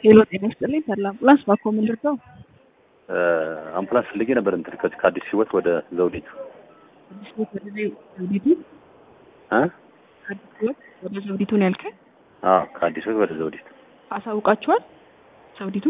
ሄሎ ጤና ይስጥልኝ ተድላ አምቡላንስ ባኮ ምን ልርዳው? አምቡላንስ ፈልጌ ነበር እንትን ከዚህ ከአዲስ ህይወት ወደ ዘውዲቱ አዲስ ህይወት ወደ ዘውዲቱ እ አዲስ ህይወት ወደ ዘውዲቱ ነው ያልከኝ? አዎ ከአዲስ ህይወት ወደ ዘውዲቱ አሳውቃችኋል? ዘውዲቱ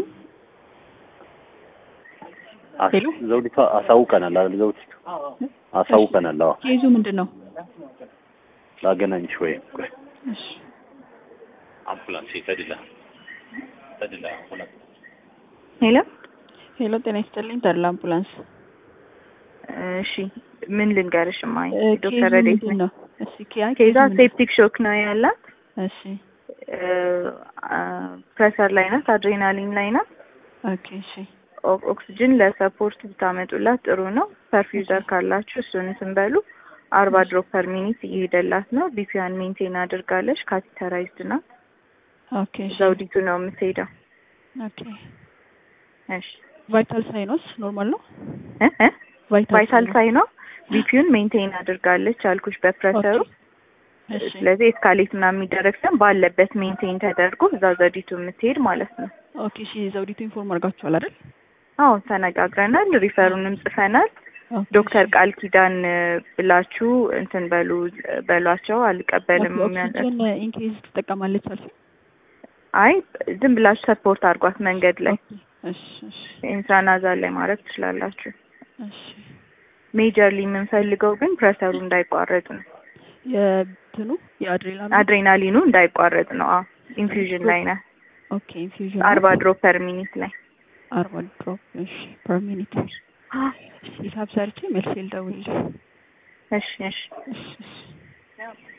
አስ- ሄሎ? ዘውዲቱ አሳውቀናል አይደል? ዘውዲቱ አሳውቀናል። አዎ ኬዙ ምንድን ነው? ላገናኝሽ ወይ ቆይ እሺ አምቡላንስ ተድላ ተድላ አምቡላንስ ሄሎ ሄሎ ጤና ይስጥልኝ ተድላ አምቡላንስ እሺ ምን ልንገርሽ ማይ እ፣ ኬዙ ዶክተር ረዴት ምንድን ነው? እሺ ኪያ ኬዛ ኬዙ ምንድን- ሴፕቲክ ሾክ ነው ያላት እሺ ፕሬሰር ላይ ናት አድሬናሊን ላይ ናት ኦኬ እሺ ኦ- ኦክስጅን ለሰፖርት ብታመጡላት ጥሩ ነው ፐርፊውዘር ካላችሁ እሱን እንትን በሉ አርባ ድሮፕ ፐር ሚኒት እየሄደላት ነው ቢፒዋን ሜንቴን አድርጋለች ካቴተራይዝድ ናት ኦኬ እሺ ዘውዲቱ ነው የምትሄደው ኦኬ እሺ ቫይታል ሳይኖስ ኖርማል ነው? እ እ ቫይታል ሳይኖስ ሳይ ነው ቢፒውን ሜንቴን አድርጋለች አልኩሽ በፕሬሰሩ ኦኬ። እሺ ስለዚህ ኤስካሌት ምናምን የሚደረግ ሲሆን ባለበት ሜንቴን ተደርጎ እዛ ዘውዲቱ የምትሄድ ማለት ነው ኦኬ እሺ ዘውዲቱ ኢንፎርም አድርጋችኋል አይደል? አዎ ተነጋግረናል ሪፈሩንም ጽፈናል ኦኬ፣ ዶክተር እሺ። ቃል ኪዳን እ፣ ብላችሁ እንትን በሉ በሏቸው አልቀበልም ኦኬ፣ ኦክሲጅን ኢንኬዝ ትጠቀማለች አልሽ? አይ ዝም ብላችሁ ሰፖርት አድርጓት መንገድ ላይ ኦኬ፣ እሺ እሺ ኢንትራናዛል ላይ ማድረግ ትችላላችሁ እሺ ሜጀርሊ የምንፈልገው ግን ፕሬሰሩ እንዳይቋረጥ ነው የትኑ የአድሬናሉ አድሬናሊኑ እንዳይቋረጥ ነው አዎ ኢንፊውዥን ላይ ነ ኦኬ ኢንፊውዥን አርባ ድሮፕ ፐር ሚኒት ላይ አርባ ድሮፕ እሺ ፐር ሚኒት ሂሳብ ሰርቼ መልስ ልደውልልሽ እሺ እሺ እሺ እሺ